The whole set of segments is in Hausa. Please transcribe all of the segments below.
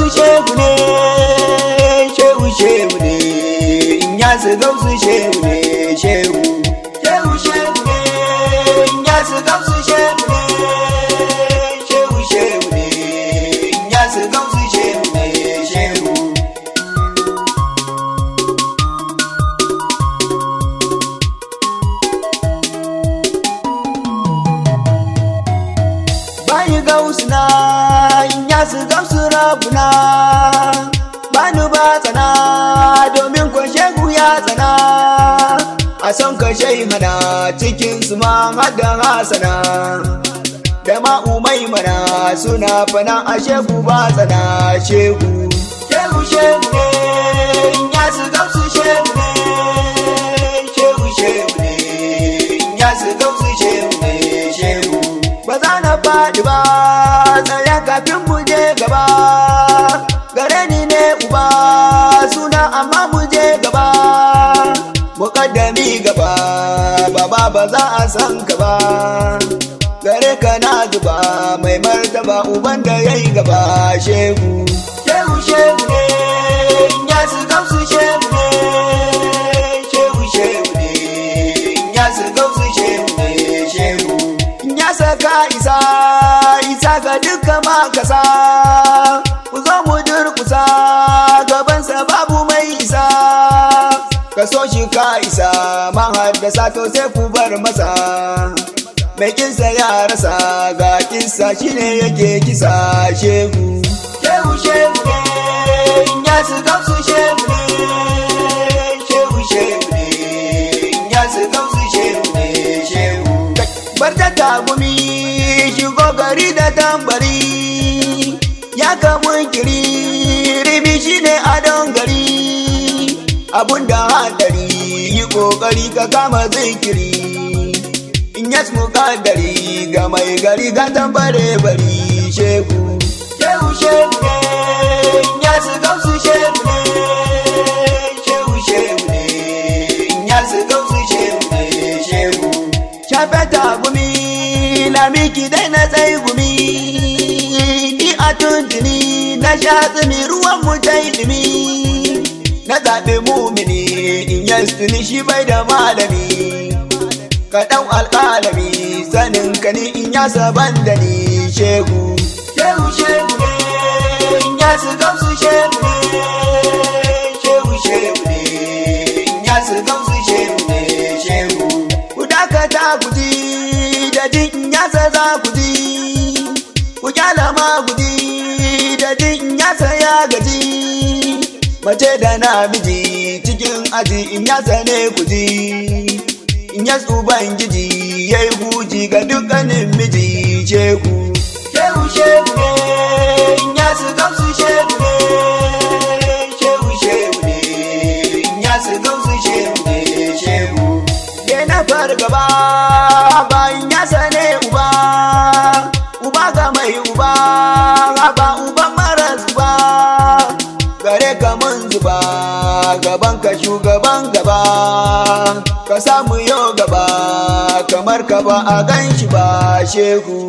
shehu ne shehu shehu ne in ya su gausu shehu ne shehu shehu shehu ne in ya su gausu shehu ne shehu shehu ne in ya su gausu shehu ne shehu bayi gausuna in ya su gamsu rabuna bani ba tsana domin ko shehu ya tsana a son ka shai mana cikin su ma hada hasana da ma umai mana suna fana a shehu ba tsana shehu shehu shehu ne in ya su gamsu shehu ne shehu shehu ne in ya su gamsu shehu ne shehu ba za na faɗi ba tsaya kafin mu je gaba gare ni ne uba suna amma mu je gaba muƙaddami gaba baba ba za a san ka ba gare ka na zuba mai martaba uban da ya yi gaba shehu shehu shehu ne ya su gamsu shehu ne shehu shehu ne ya su gamsu shehu ne shehu ya saka isa isa ga duka makasa ku zo mu durkusa gabansa babu mai isa ka so shi ka isa man haddasa to sai ku bar masa mai kinsa ya rasa ga kinsa shine yake kisa shehu shehu shehu ne ya su gamsu shehu ne shehu shehu ne ya su gamsu shehu ne shehu bar ta tagumi shigo gari da tambari ya kamun kiri ribi shi ne adon gari abun da hadari yi kokari ka kama zikiri in ya kadari ga mai gari ga tambare bari shehu shehu shehu ne ya su gausu shehu ne shehu shehu ne ya su gausu shehu ne shehu shafe tagumi lamiki dai na tsaye gumi ni a tuntuni na sha tsimi ruwan mu ta ilimi na zaɓe mumini in yastuni shi bai da malami ka ɗau alƙalami sanin ka ni in ya saban da ni shehu shehu shehu ne in ya su gamsu shehu ne shehu shehu ne in ya su gamsu shehu ne shehu ku dakata ku ji da jin yasa za ku ji ku kyala ma ku ji da jin yasa ya gaji mace da namiji cikin aji in yasa ne ku ji in ya ubangiji ya yi huji ga dukkanin miji shehu shehu shehu ne in ya su gamsu shehu ne shehu shehu ne in ya su gamsu shehu ne shehu ke na fargaba bayan ya sane uba uba ga mai uba ba uban maras uba gare ka mun zuba gaban ka shugaban gaba ka samu yau gaba kamar ka ba a gan shi ba shehu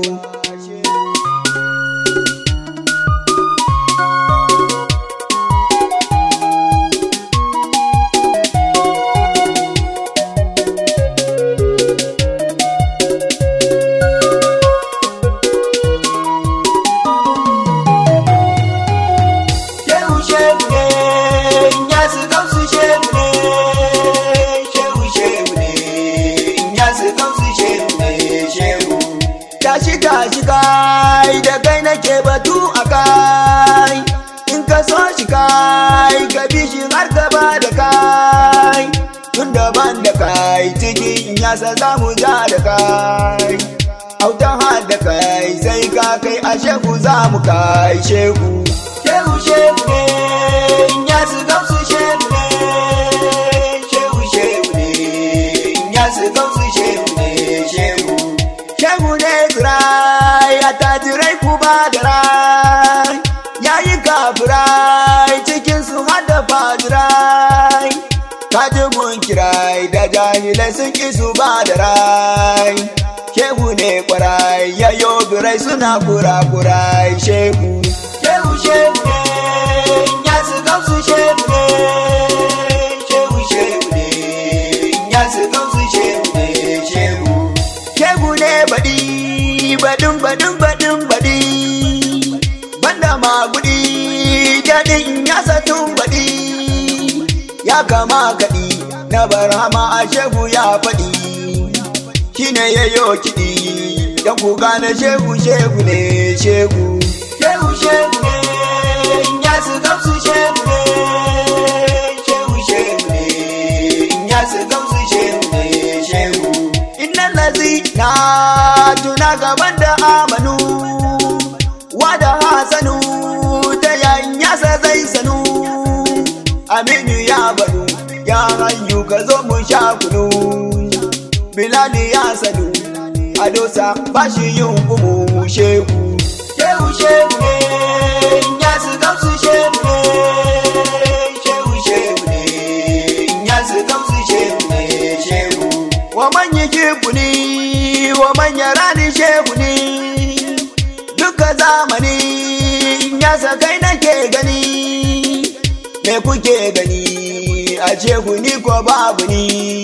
shehu shehu ne ya su gamsu shehu ne shehu shehu ne ya su gamsu shehu ne shehu tashi tashi kai da kai nake batu a kai in ka so shi kai ka bi shi har gaba da kai tun daban da kai cikin yasa za mu ja da kai autan har da kai sai ka kai a shehu za mu kai shehu shehu shehu ne ya su gamsu shehu ne shehu shehu ne ya su gamsu shehu ne shehu shehu ne turai a tajirai ku ba da rai ya yi kafirai cikin su hada fajirai kaji mun kirai da jahilai sun ki su ba da rai shehu ne kwarai ya birai suna kura kurai shehu shehu shehu ne shehu ne shehu shehu ne ya su gamsu shehu ne shehu shehu ne baɗi baɗin baɗin baɗin baɗi banda magudi daɗin ya satun baɗi ya kama kaɗi na barhama a shehu ya faɗi shine ya yo kiɗi don ku gane shehu shehu ne shehu shehu shehu ne ya su gamsu shehu ne shehu shehu ne ya su gamsu shehu ne shehu innan lazi na tuna gaban da amanu wada hasanu ta yayin yasa zai sanu aminu ya badu ya hanyu ka zo mu sha kunu bilali ya sanu a dosa ba shi yin gumu shehu shehu shehu ne ya su gamsu shehu ne shehu shehu ne ya su gamsu shehu ne shehu wa manya kifu ne wa manya rani shehu ne duka zamani ya sakai nake gani me kuke gani a shehu ni ko babu ni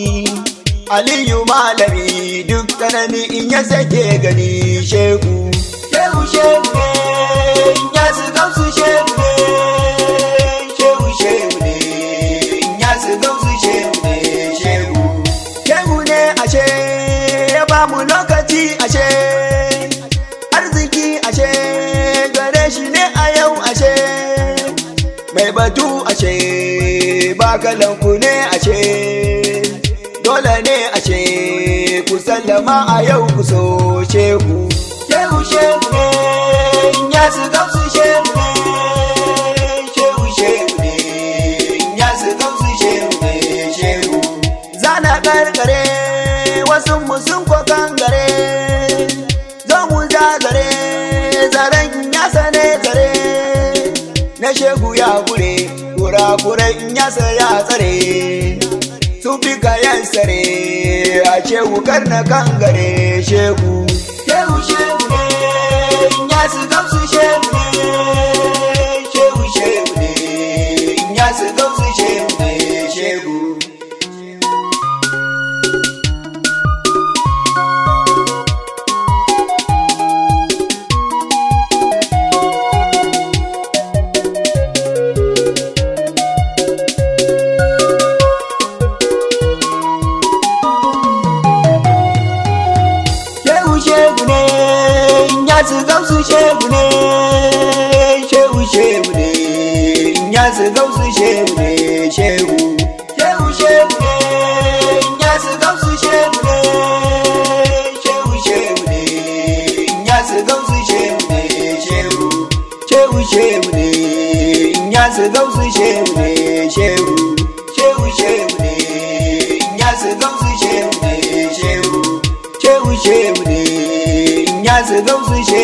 aliyu malami duk kanani in ya sake gani shehu shehu shehu ne ya su gamsu shehu ne shehu shehu ne ya su gamsu shehu ne shehu shehu ne ashe ya ba mu lokaci ashe arziki ashe gare shi ne a yau ashe mai batu ashe ba kalanku ne ashe dole ne ashe ku sallama a yau ku so shehu shehu shehu ne ya su gamsu shehu ne shehu shehu ne ya su gamsu shehu ne shehu zana karkare wasu mu sun ko kangare zo mu zagare zaren ya sane zare na shegu ya gure kura in ya ya tsare su fi kayan sare a shehu kar na kangare shegu shehu shehu ne ya su gamsu shehu ne shehu shehu ne ya su gamsu shehu ne shegu shehu shehu ne ya su gamsu shehu ne shehu shehu ne ya su gamsu shehu ne shehu shehu shehu ne ya su gamsu shehu ne shehu shehu ne ya su gamsu shehu ne shehu shehu shehu ne ya su gamsu shehu ne shehu shehu shehu ne ya su gamsu shehu ne shehu shehu shehu ne ya su gamsu shehu